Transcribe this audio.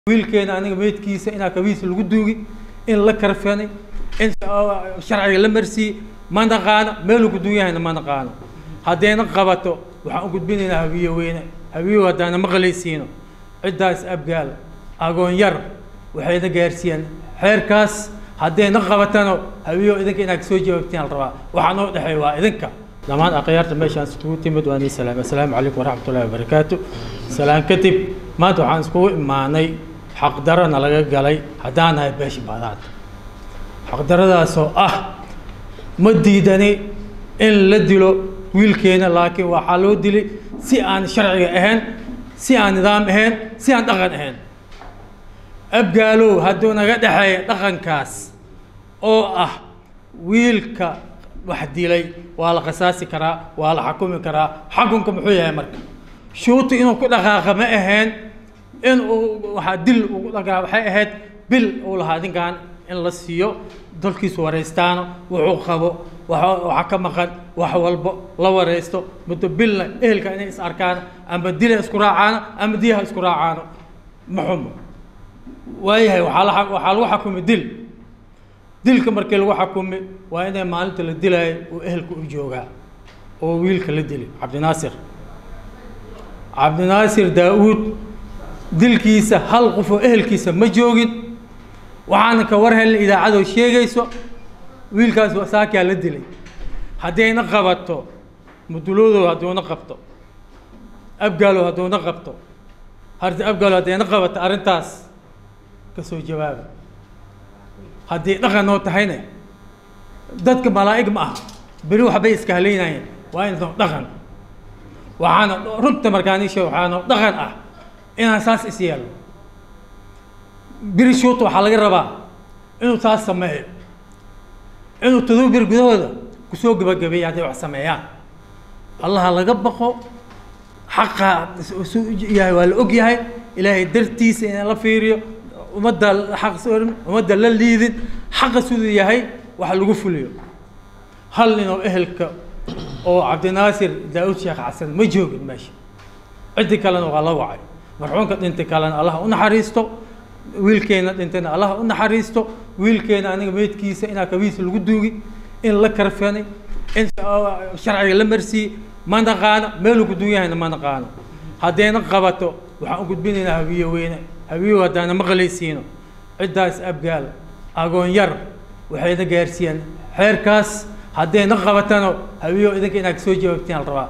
wiilkeena aniga meydkiisa inaa kabiisa lagu duugi in la karfanay in sharciga la marsiiyey ma naqaano meeluu ku duun yahayna ma naqaano haddayna qabato waxaan u gudbinaynaa habiye weyne habiyehu haddaana maqlaysiino ciddaas abgaal agoon yar waxayna gaarsiiyeen xeerkaas haddayna qabatano habiyeho idinka inaad kasoo jawaabtiin al rabaa waxaa noo dhexeey waa idinka dhammaan akhyaarta meeshaan iskugu timid waa nii salaam assalaamu calaykum waraxmatullahi wabarakaatu salaan kadib maanta waxaan iskugu imaanay xaqdarana laga galay haddaan nahay beesha baadaad xaqdaradaasoo ah ma diidani in la dilo wiilkeena laakiin waxaa loo dilay si aan sharciga ahayn si aan nidaam ahayn si aan dhaqan ahayn abgaalow hadduu naga dhexeeya dhaqankaas oo ah wiilka wax dilay waa la qisaasi karaa waa la xakumi karaa xakunka muxuu yahay marka shuuti inuu ku dhaqaaqa ma ahayn in uu waxaa dil ugu dhaqaa waxay ahayd bil uu lahaa ninkan in la siiyo dalkiisu waraystaano wuxuu qabo waxa ka maqan wax walbo la waraysto muddo bilna ehelka inay is arkaan ama dila isku raacaano ama diyaha isku raacaano ma xumo waayahay waxaa la waxaa lagu xakumi dil dilka markii lagu xakumi waa inay maalinta la dilaayo uu ehelka u joogaa oo wiilka la dili cabdinaasir cabdinaasir daa-uud dilkiisa hal qof oo ehelkiisa ma joogin waxaana ka war helna idaacadoo sheegayso wiilkaas saakaa la dilay haddayna qabato muduloodow hadduuna qabto abgaalow hadduuna qabto harti abgaalow haddayna qabato arrintaas ka soo jawaaba haddii dhaqan noo tahayna dadka malaa'ig ma ah beri waxbay iska halaynayeen waa inoo dhaqan waxaana runta markaanisha waxaana dhaqan ah inaan saas is yeelno beri shuuta waxaa laga rabaa inuu saas sameeyo inuu todoba bir gudahooda kusoo gebagabeeya hadday wax sameeyaan allaha laga baqo xaqa su yahay waa la og yahay ilaahay dartiisa in la fiiriyo ummadda xaq soorin ummadda la liidin xaqa siduu yahay wax lagu fuliyo hal nin oo ehelka oo cabdinaasir daa-uud sheekh xasan ma joogin meesha ciddi kalena waa la wacay marxuumka dhintay kalena allah u naxariisto wiilkeena dhintayna allah u naxariisto wiilkeena aniga meydkiisa inaa kabiisa lagu duugi in la karfanay in sharciga la marsiiyey ma naqaano meeluu ku duun yahayna ma naqaano haddayna qabato waxaan u gudbinaynaa habiye weyne habiyehu haddaana maqlaysiino ciddaas abgaal agoon yar waxayna gaarsiiyeen xeerkaas haddayna qabatano habiyeho idinka inaad kasoo jawaabtiin al rabaa